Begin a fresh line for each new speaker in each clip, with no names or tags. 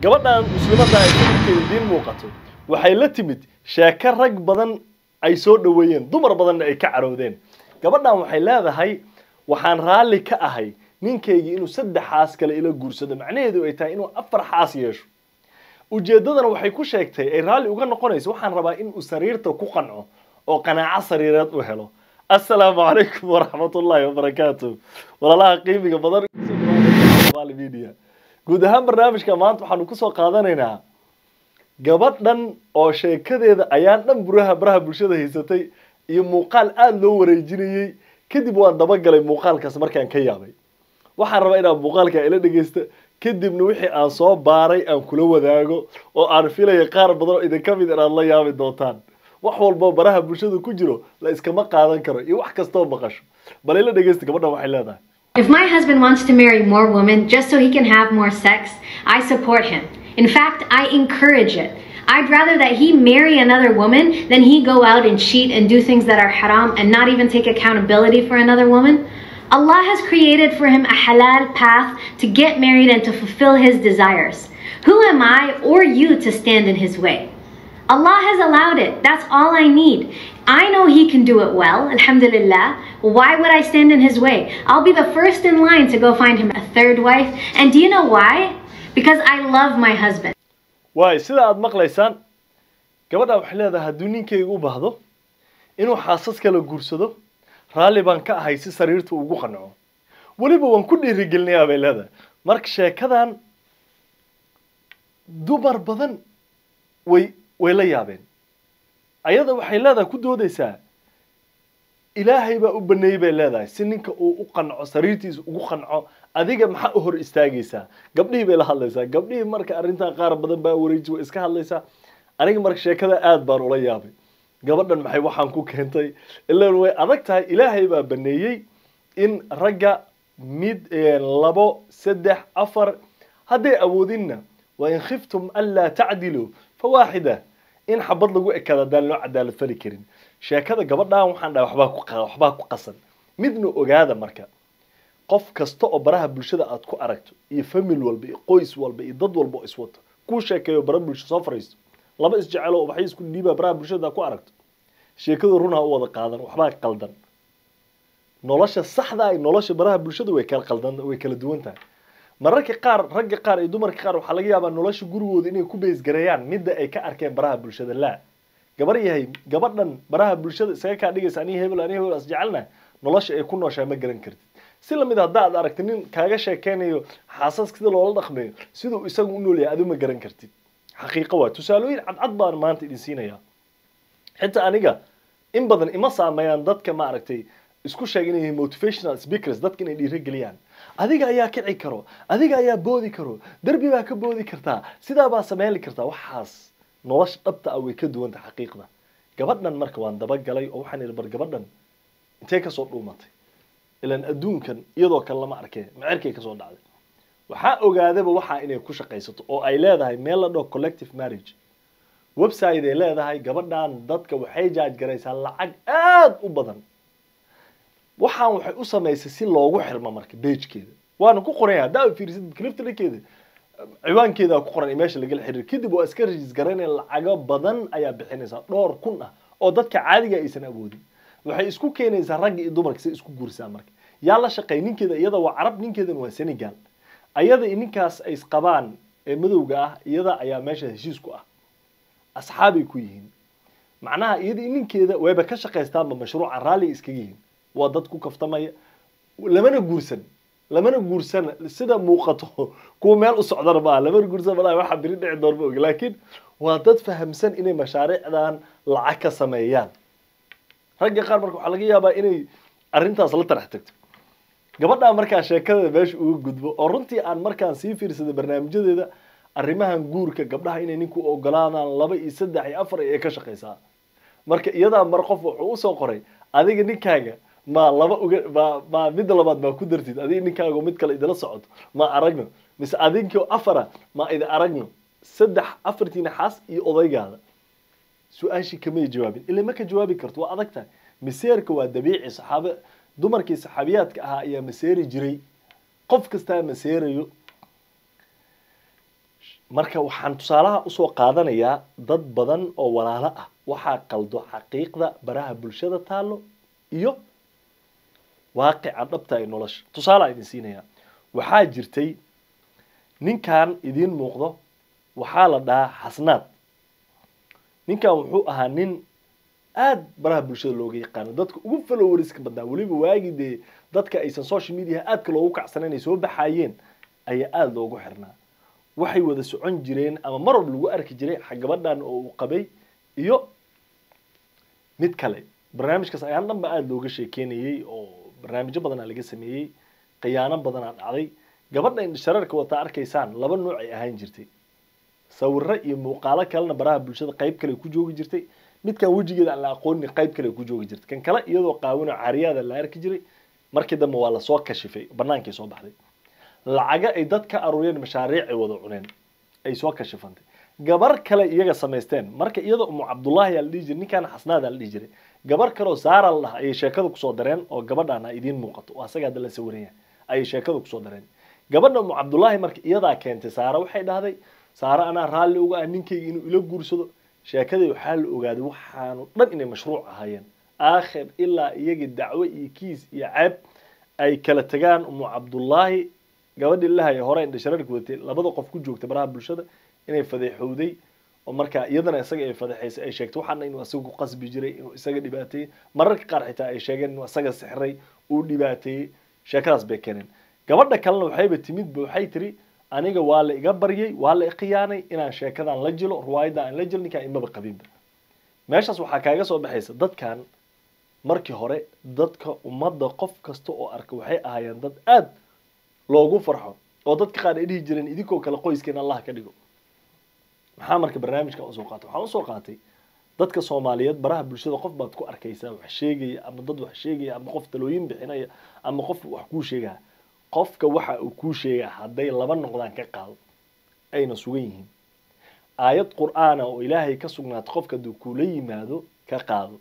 gabadhan muslimadda ay sawirkeeda idiin muuqato waxay la timid sheeko rag badan ay soo dhoweeyeen dumar badanna ay ka carowdeen gabadhan waxay leedahay waxaan raalli ka ahay ninkaygii inuu saddex xaas kale ila guursado macnaheedu ay tahay inuu afar xaas yeesho ujeeddadana waxay ku sheegtay ay raalli uga noqonayso waxaan rabaa inuu sariirta ku qanco oo qanaaco sariireed u helo assalaamu calaykum waraxmatullaahi wabarakaatu walaalaha qiimiga badan media guud ahaan barnaamijka maanta waxaanu kusoo qaadanaynaa gabadhan oo sheekadeeda ayaan dhan buraha baraha bulshada haysatay iyo muuqaal aada loo wareejinayey kadib waan dabagalay muuqaalkaas markaan ka yaabay waxaan rabaa inaad muuqaalka ila dhegeysta kadibna wixii aan soo baaray aan kula wadaago oo aan filaya qaar badan oo idinka mid inaad la yaabi doontaan wax walboo baraha bulshada ku jiro la iskama qaadan karo iyo wax kastoo maqasho bal ila dhegeysta gabadhan waxay leedahay
If my husband wants to marry more women just so he can have more sex, I support him. In fact, I encourage it. I'd rather that he marry another woman than he go out and cheat and do things that are haram and not even take accountability for another woman. Allah has created for him a halal path to get married and to fulfill his desires. Who am I or you to stand in his way? Allah has allowed it. That's all I need. I know he can do it well, alhamdulillah. Why would I stand in his way? I'll be the first in line to go find him a third wife. And do you know why? Because I love my husband.
waay sida aada maqlaysaan gabadha waxay leedahay hadduu ninkayga u baahdo inuu xaasas kala guursado raalli baan ka ahay si sariirta ugu qanco weliba waan ku dhiirigelinayaa bay leedahay marka sheekadan dumar badan way way la yaabeen ayada waxay leedahay ku doodaysaa ilaahay baa u baneeyey bay leedahay si ninka uu u qanco sariirtiisa ugu qanco adiga maxaa u hor istaagaysaa gabdhihii bay la hadlaysaa gabdhihii marka arrintaa qaar badan baa wareeji way iska hadlaysaa aniga marka sheekada aad baan ula yaabay gabadhan maxay waxaan ku keentay ilaan way adag tahay ilaahay baa baneeyey in ragga mid labo saddex afar hadday awoodinna wa in khiftum anlaa tacdiluu fawaaxida in xabad lagu ekaado haddaan loo cadaalad fali karin sheekada gabadhan waxaan dhahay waxbaa ku waxbaa ku qasan midna ogaada marka qof kasta oo baraha bulshada aad ku aragto iyo famil walba iyo qoys walba iyo dad walba oo iswato kuu sheekeeyo bara bulsho soo fariisto laba isjecelo oo waxay isku dhiibaa baraha bulshada ku aragto sheekadu runha u wada qaadan waxbaa qaldan nolosha saxda ay nolosha baraha bulshada way kala qaldan way kala duwan tahay mararka qaar ragga qaar iyo dumarka qaar waxaa laga yaabaa nolosha gurigooda inay ku beesgareeyaan midda ay ka arkeen baraha bulshada laa gabar yahay gabadhan baraha bulshada isaga kaa dhigaysa aniga hebel aniga hebel as jecelna nolosha ay ku nooshaa ma garan kartid si lamid haddaad aragti nin kaaga sheekeynayo xaasaska sida loola dhaqmayo siduu isagu u nool yahay adu ma garan kartid xaqiiqo waa tusaalooyin cadcad baan maanta idin siinayaa xitaa aniga in badan ima saameeyaan dadka maaragtay isku sheeg inay motivational speakers dadka inay dhiirigeliyaan adiga ayaa kici karo adiga ayaa boodi karo derbi baa ka boodi kartaa sidaa baa sameyn kartaa waxaas nolosha dhabta ah way ka duwan tahay xaqiiqda gabadhan marka waan dabagalay oo waxaan idhi bar gabadhan intee kasoo dhuumatay ilaan adduunkan iyadoo kale lama arkee macerkay kasoo dhacday waxaa ogaadaba waxaa inay ku shaqaysato oo ay leedahay meel la dhaho collective marriage website ay leedahay gabadhan dadka waxay jaaj garaysaa lacag aada u badan waxaan waxay u samaysay si loogu xirmo marka beejkeeda waana ku qoran yahay haddaa fiirisid clifta dhankeeda ciwaankeeda ku qoran meesha lagala xiriir kadib waa iska rajis garaynaya lacago badan ayaa bixinaysaa dhowr kun ah oo dadka caadiga aysan awoodin waxay isku keenaysaa ragga iyo dumarka si isku guursaa marka yaa la shaqeey ninkeeda iyada waa carab ninkeedana waa senegal ayada iyo ninkaas ay isqabaan ee madowga ah iyada ayaa meesha heshiis ku ah asxaabay ku yihiin macnaha iyada iyo ninkeeda wayba ka shaqaystaanba mashruuca raalli iskaga yihiin waa dad ku kaftamaya lamana guursan lamana guursan sida muuqato kuwa meel u socdana maaha lamana guursan malaha waxa biri dhici doon ma ogi laakiin waa dad fahamsan inay mashaariicdan lacag ka sameeyaan ragga qaar marka waxaa laga yaabaa inay arrintaas la tarax tagto gabadhaa markaa sheekada meesha uga gudbo oo runtii aan markaan sii fiirsaday barnaamijyadeeda arrimahan guurka gabdhaha inay ninku ogolaadaan laba iyo saddex iyo afar ay ka shaqaysaa marka iyadaa mar qof wuxuu usoo qoray adiga ninkaaga ma laba uga ma ma midda labaad maa ku dartid adiga ninkaaga mid kale idila socoto ma aragno mise adinkio afara ma idi aragno saddex afartiina xaas iyo odaygaada su-aashii kamay jawaabin ila ma ka jawaabi karto waa adag tahay maseerka waa dabiici saxaabe dumarkii saxaabiyaadka ahaa ayaa maseeri jiray qof kastaa maseerayo marka waxaan tusaalaha usoo qaadanayaa dad badan oo walaalo ah waxaa qaldo xaqiiqda baraha bulshada taalo iyo waaqica dhabta ee nolosha tusaalaa idin siinaya waxaa jirtay ninkan idiin muuqdo waxaa la dhahaa xasnaad ninkan wuxuu ahaa nin aad baraha bulshada looga yaqaano dadka ugu followeriska badnaa weliba waagii dee dadka aysan social media aadka loogu kacsanayn ay soo baxaayeen ayaa aada loogu xirnaa waxay wada socon jireen ama mar walba lagu arki jiray gabadhan oo uu qabay iyo mid kale barnaamijkaas ayaan dhan ba aada looga sheekeynayey oo barnaamijyo badanaa laga sameeyey khiyaano badanaa dhacday gabadha indhashareerka wataa arkaysaan laba nooc ay ahaan jirtay sawiro iyo muuqaalo kalena baraha bulshada qayb kale ku joogi jirtay midkan wejigeeda aan la aqoonin qayb kale ku joogi jirtay kan kale iyadoo qaawino cariyaada la arki jiray markii dambe waa lasoo kashifay banaankay soo baxday lacaga ay dad ka aruuriyeen mashaariic ay wada cuneen ay soo kashifantay gabar kale iyaga samaysteen marka iyadoo umu cabdullaahi aa la dhihi jiray ninkan xasnaada la dhihi jiray gabar kaleoo saara la dhaha ayay sheekada kusoo dareen oo gabadhaana idiin muuqato oo asaga hadda la sawiranya ayay sheekada kusoo dareen gabadha umu cabdullaahi marka iyadaa keentay saara waxay dhahday saare anaa raalli uga ah ninkayga inuu ila guursado sheekadii waxaa la ogaaday waxaanu dhan inay mashruuc ahaayeen aakhir ilaa iyagii dacwo iyo kiis iyo ceeb ay kala tagaan umu cabdullaahi gabadhii lahaya hore indhashareerka wadatay labada qof ku joogta baraha bulshada inay fadeexowday oo markaa iyadana isaga ay fadeexaysay ay sheegtay waxaana inuu isaga ku qasbi jiray inuu isaga dhibaateeyey mararka qaar xitaa ay sheegeen inuu isaga sixray uu dhibaateeyey sheekadaas bay keeneen gabadha kalena waxayba timidba waxay tiri aniga waa la iga baryay waa la ikhiyaanay inaan sheekadan la jilo riwaayadda aan la jilo ninkaan imaba qabinba meeshaas waxaa kaaga soo baxaysa dadkan markii hore dadka ummadda qof kasta oo arka waxay ahaayeen dad aad loogu farxo oo dadka qaar ay dhihi jireen idinkoo kale qoyskeena allah ka dhigo maxaa marka barnaamijka usoo qaatay waxaan usoo qaatay dadka soomaaliyeed baraha bulshada qof baad ku arkaysaa wax sheegaya ama dad wax sheegaya ama qof talooyin bixinaya ama qof wax kuu sheegaya qofka waxa uu kuu sheegaa hadday laba noqdaan ka qaado ayna sugan yihiin aayad qur'aana oo ilaahay ka sugnaatay qofka hadduu kuula yimaado ka qaado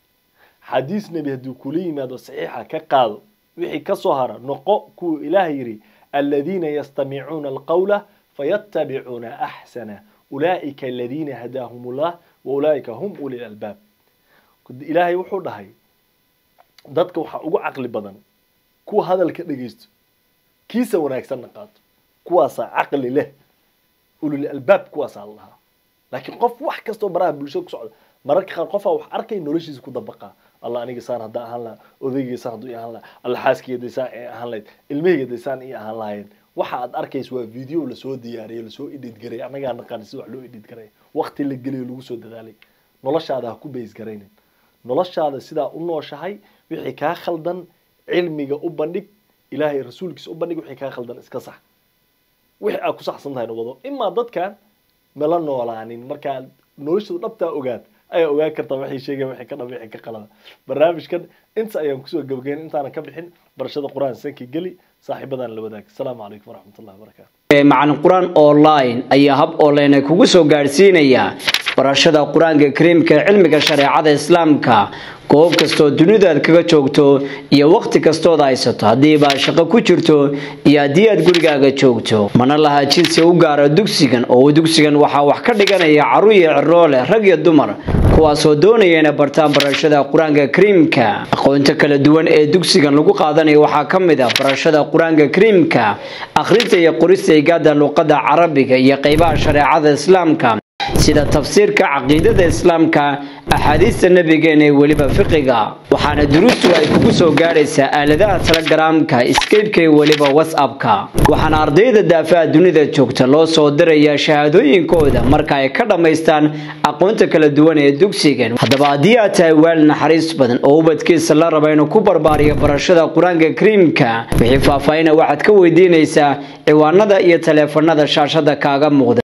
xadiis nebi hadduu kuula yimaado saxiixa ka qaado wixii kasoo hara noqo kuwa ilaah yidhi aladiina yastamicuuna alqawla fayattabicuuna axsana ulaa'ika aladiina hadaahum ullah wa ulaa'ika hum uli lalbaab ilaahay wuxuu dhahay dadka waxaa ugu caqli badan kuwa hadalka dhegeysto kiisa wanaagsanna qaato kuwaasaa caqli leh ulul albaab kuwaasaa la dhahaa laakiin qof wax kastoo baraha bulshada ku socda mararka qaar qofaa wax arkay noloshiisa ku dabaqaa allah aniga saan haddaan ahaan lahaa odaygay saan hadduu i ahaan lahaa alla xaaskeyda saan ay ahaan lahayd ilmaheyda saan i ahaan lahaayeen waxa aad arkaysa waa video lasoo diyaariyay lasoo edit garay annagaa naqaan sida wax loo edit garay waqti la geliyo lagu soo dadaalay noloshaada ha ku bays garaynin noloshaada sidaa u nooshahay wixii kaa khaldan cilmiga u bandhig ilaahay rasuulkiisa u bandhig wixii kaa khaldan iska sax wixii aad ku saxsan tahayna wado imaa dadkan mala noolaanin markaa noloshooda dhabtaa ogaad ayaa ogaan kartaa waxay sheegeen waxay ka dhab waxay ka qalada barnaamijkan inta ayaan kusoo gabagayn intaanan ka bixin barashada qur-aan sanki geli saaxiibadan la wadaag asalaamu calaykum waraxmatullahi wabarakaatu
macalin qur-aan online ayaa hab online kugu soo gaadhsiinaya barashada qur-aanka kariimka cilmiga shareecada islaamka goob kastoo dunidaad kaga joogto iyo waqti kastood haysato haddiibaa shaqo ku jirto iyo haddii aad gurigaaga joogto mana laha jinsi u gaara dugsigan oo dugsigan waxaa wax ka dhiganaya caruur iyo ciroole rag iyo dumar kuwaasoo doonaya inay bartaan barashada qur-aanka kariimka aqoonta kala duwan ee dugsigan lagu qaadanayo waxaa ka mid ah barashada qur-aanka kariimka akhrinta iyo qorista igaada luqada carabiga iyo qeybaha shareecada islaamka sida tafsiirka caqiidada islaamka axaadiista nabigeena ee weliba fiqiga waxaana duruustu ay kugu soo gaadhaysaa aaladaha telegaraamka skypeka iyo weliba whatsappka waxaana ardayda daafaha dunida joogta loo soo dirayaa shahaadooyinkooda marka ay ka dhammaystaan aqoonta kala duwan ee dugsigan haddaba haddii aad tahay waal naxariis badan oo ubadkiisa la raba inuu ku barbaariyo barashada qur-aanka kariimka wixii faahfaahina waxaad ka weydiinaysaa ciwaanada iyo taleefanada shaashada kaaga muuqda